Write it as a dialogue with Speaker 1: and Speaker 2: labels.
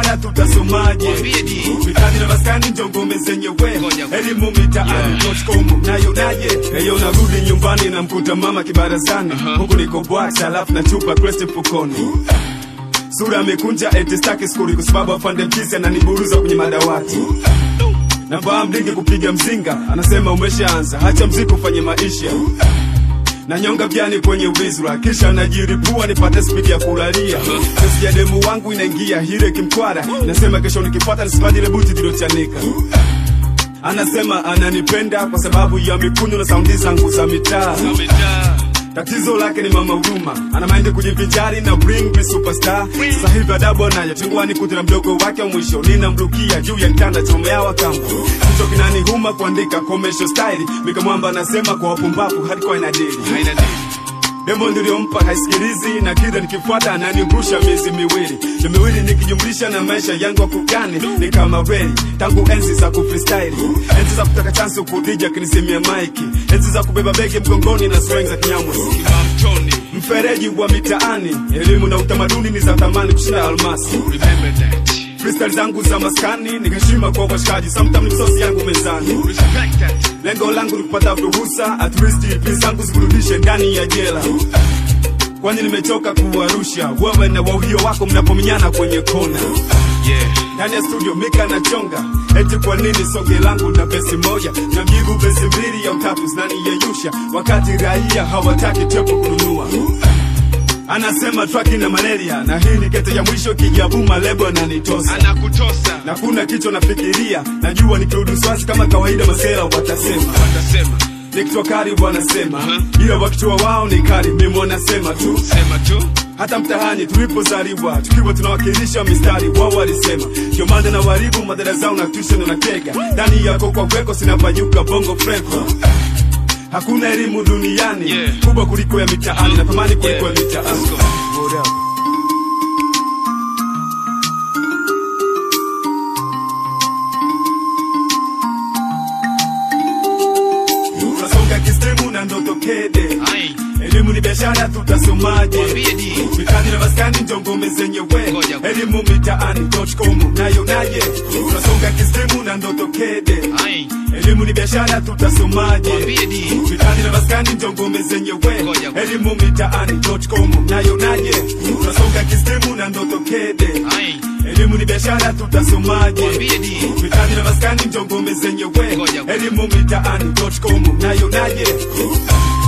Speaker 1: biashara tutasomaje
Speaker 2: Mwambie di.
Speaker 1: mitaani na maskani ndio ngome zenyewe
Speaker 2: Ngoja.
Speaker 1: elimu mitaani.com nayo naye eyo narudi nyumbani na mkuta mama kibarazani huku niko bwacha alafu na chupa kresti mfukoni sura amekunja eti staki skuli kwa sababu afande mkisi ananiburuza kwenye madawati navaa mlingi kupiga mzinga anasema umeshaanza hacha mziki ufanye maisha nanyonga vyani kwenye wizra kisha najiripua nipate spidi ya kulalia kesi ya demu wangu inaingia hire kimkwara nasema kesho nikipata nisipatile buti zilochanika anasema ananipenda kwa sababu ya mikunyo na saundi zangu za mitaa
Speaker 2: Umejaa.
Speaker 1: tatizo lake ni mama huruma ana maindi kujivinjari na bring me superstar sasa hivi adabu anayo chungwani kutira mdogo wake wa mwisho ninamrukia juu ya kitanda chomeawa kamba kicho kinanihuma kuandika commercial style mikamwamba anasema kwa wapumbavu hardcore inadili
Speaker 2: Haina dili.
Speaker 1: demo niliyompa haisikilizi na kila nikifuata ananirusha miezi miwili ni miwili nikijumlisha na maisha yangu akugani ni kama reli tangu enzi za kufreestyle enzi za kutaka chansi kudija kinisimia maiki enzi za kubeba begi mgongoni na sweng za kinyamwezi
Speaker 2: Kibamtoni.
Speaker 1: mfereji wa mitaani elimu na utamaduni ni za thamani kushinda almasi
Speaker 2: Remember that.
Speaker 1: freestyle zangu za maskani ni heshima kwa washikaji sometimes misosi yangu mezani
Speaker 2: Respect that.
Speaker 1: lengo langu ni kupata ruhusa at least pin zangu zikurudishe ndani ya jela kwani nimechoka kuwarusha wewe na wauhio wako mnapominyana kwenye kona
Speaker 2: Yeah.
Speaker 1: ndani ya studio mika na chonga eti kwa nini songe langu na besi moja na mjibu besi mbili ya utatu zinaniyeyusha wakati raia hawataki tepo kununua anasema traki na malaria na hii ni kete ya mwisho kijabuma lebo ananitosa
Speaker 2: Anakutosa.
Speaker 1: na kuna kicho nafikiria najua nikirudi swasi kama kawaida masera watasema
Speaker 2: Watasema.
Speaker 1: nikitwa kari wanasema ila wakitua wao ni kari mimi wanasema tu
Speaker 2: Sema tu.
Speaker 1: hata mtahani tulipozaliwa tukiwa tunawakilisha mistari wao walisema ndio maana na waribu madhara zao na tuition na kega ndani yako kwa kweko sinapanyuka bongo flava hakuna elimu duniani
Speaker 2: Yeah.
Speaker 1: kubwa kuliko ya mitaani na thamani kuliko ya
Speaker 2: Yeah.
Speaker 1: mitaani
Speaker 2: Let's go.
Speaker 1: What up? tunasonga kistemu na ndoto kede
Speaker 2: Ai.
Speaker 1: elimu ni biashara tutasomaje
Speaker 2: Mwambie di.
Speaker 1: mitaani na maskani ndio ngome zenyewe
Speaker 2: Ngoja.
Speaker 1: elimu mitaani.com nayo naye tunasonga kistemu na ndoto kede
Speaker 2: Ai.
Speaker 1: elimu ni biashara tutasomaje
Speaker 2: Mwambie di.
Speaker 1: mitaani na maskani ndio ngome zenyewe
Speaker 2: Ngoja.
Speaker 1: elimu mitaani.com nayo naye tunasonga kistemu na ndoto kede
Speaker 2: Ai.
Speaker 1: elimu ni biashara tutasomaje
Speaker 2: Mwambie di.
Speaker 1: mitaani na maskani ndio ngome zenyewe
Speaker 2: Ngoja.
Speaker 1: elimu mitaani.com nayo naye